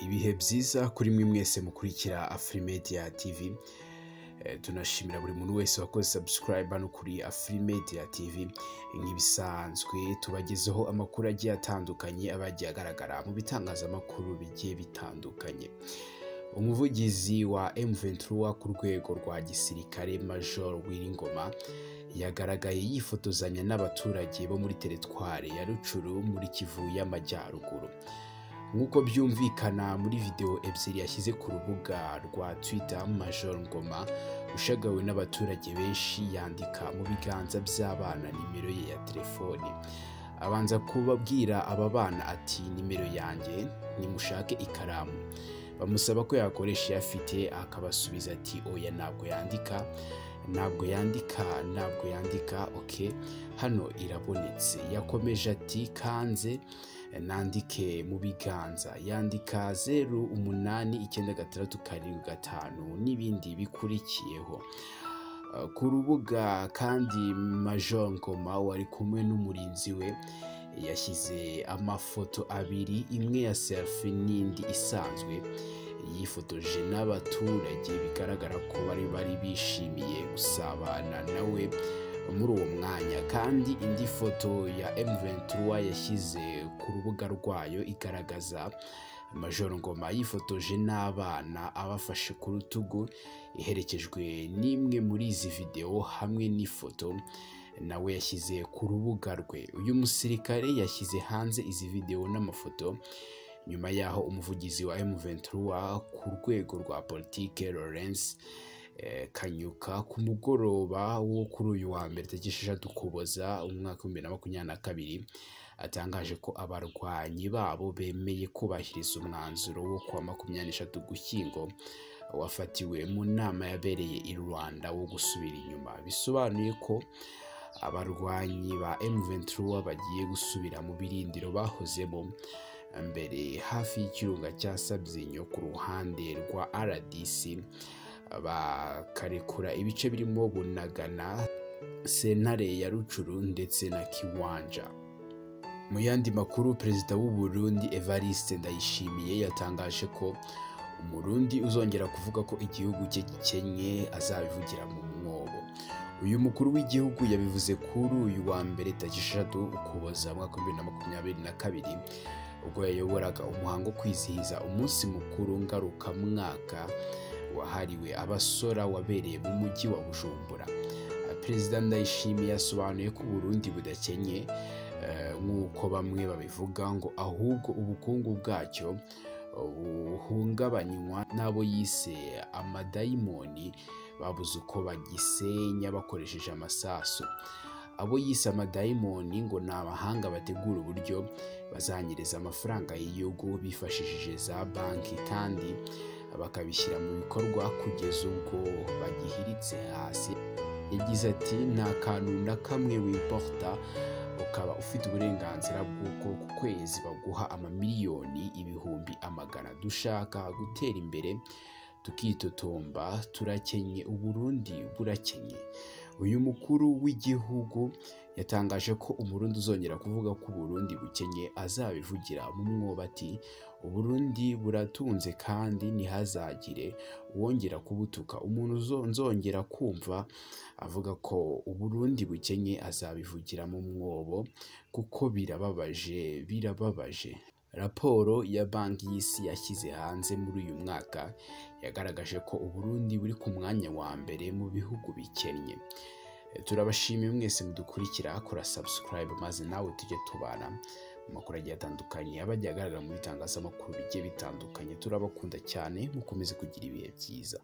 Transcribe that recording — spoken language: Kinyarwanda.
ibihe byiza kuri mwe mwese mukurikira afurimedia tv Eh, tunashimira buri muntu wese wakoze subscribe hano kuri afurimedia tv nk'ibisanzwe tubagezaho amakuru agiye atandukanye aba yagiye agaragara mu bitangazamakuru bigiye bitandukanye umuvugizi wa M23 ku rwego rwa gisirikare Major Wiringoma yagaragaye yifotozanya n'abaturage bo muri teritwari ya Rucuru muri Kivu y'Amajyaruguru nk'uko byumvikana muri video ebyiri yashyize ku rubuga rwa Twitter Major Ngoma ushagawe n'abaturage benshi yandika mu biganza by'abana nimero ye ya telefoni abanza kubabwira aba bana ati nimero yanjye nimushake ikaramu bamusaba ko yakoresha iyo afite akabasubiza ati oya ntabwo yandika ntabwo yandika ntabwo yandika ok hano irabonetse yakomeje ati kanze nandike mu biganza yandika zeru umunani icyenda gatandatu karindwi gatanu n'ibindi bikurikiyeho Uh, ku rubuga kandi major ngoma wari kumwe n'umurinzi we yashyize amafoto abiri imwe ya selfie n'indi isanzwe yifotoje n'abaturage bigaragara ko bari bari bishimiye gusabana nawe muri uwo mwanya kandi indi foto ya M23 yashyize ku rubuga rwayo igaragaza Major Ngoma yifotoje n'abana abafashe ku rutugu iherekejwe n'imwe muri izi videwo hamwe n'ifoto nawe yashyize ku rubuga rwe uyu musirikare yashyize hanze izi videwo n'amafoto nyuma yaho umuvugizi wa M23 ku rwego rwa politike Lawrence eh, Kanyuka ku mugoroba wo kuri uyu wa mbere tariki esheshatu Ukuboza umwaka w'ibihumbi na makumyabiri na kabiri atangaje ko abarwanyi babo bemeye kubahiriza umwanzuro wo kuwa makumyabiri n'eshatu Ugushyingo wafatiwe mu nama yabereye i Rwanda wo gusubira inyuma bisobanuye ko abarwanyi ba M23 bagiye gusubira mu birindiro bahozemo mbere hafi y'ikirunga cya Sabyinyo ku ruhande rwa RDC bakarekura ibice birimo bunagana sentare ya rucuru ndetse na kiwanja mu yandi makuru perezida w'u Burundi evariste ndayishimiye yatangaje ko umurundi uzongera kuvuga ko igihugu cye gikennye azabivugira mu mwobo uyu mukuru w'igihugu yabivuze kuri uyu wa mbere tariki eshatu ukuboza mu mwaka w'ibihumbi bibiri na makumyabiri na kabiri ubwo yayoboraga umuhango wo kwizihiza umunsi mukuru ngarukamwaka wahariwe abasora wabereye mu mujyi wa bujumbura perezida ndayishimiye yasobanuye ko uburundi budakenye eh, nk'uko bamwe babivuga ngo ahubwo ubukungu bwacyo buhungabanywa n'abo yise amadayimoni babuze uko bagisenya bakoresheje amasasu abo yise amadayimoni ngo ni abahanga bategura uburyo bazanyereza amafaranga y'igihugu bifashishije za banki kandi bakabishyira mu bikorwa kugeza ubwo bagihiritse hasi yagize ati nta kantu na kamwe wimporta ukaba ufite uburenganzira bw'uko ku kwezi baguha amamiliyoni ibihumbi amagana dushaka gutera imbere tukitotomba turakenye uburundi burakenye uyu mukuru w'igihugu yatangaje ko umurundi uzongera kuvuga ko uburundi bukenye azabivugira mu mwobo ati uburundi buratunze kandi ntihazagire uwongera kubutuka umuntu uzo- nzongera kumva avuga ko uburundi bukenye azabivugira mu mwobo kuko birababaje birababaje raporo ya banki y'isi yashyize hanze muri uyu mwaka yagaragaje ko uburundi buri ku mwanya wa mbere mu bihugu bikennye turabashimiye mwese mudukurikira kora subscribe maze nawe tujye tubana mu makuru agiye atandukanye aba agiye agaragara mu bitangazamakuru bigiye bitandukanye turabakunda cyane mukomeze kugira ibihe byiza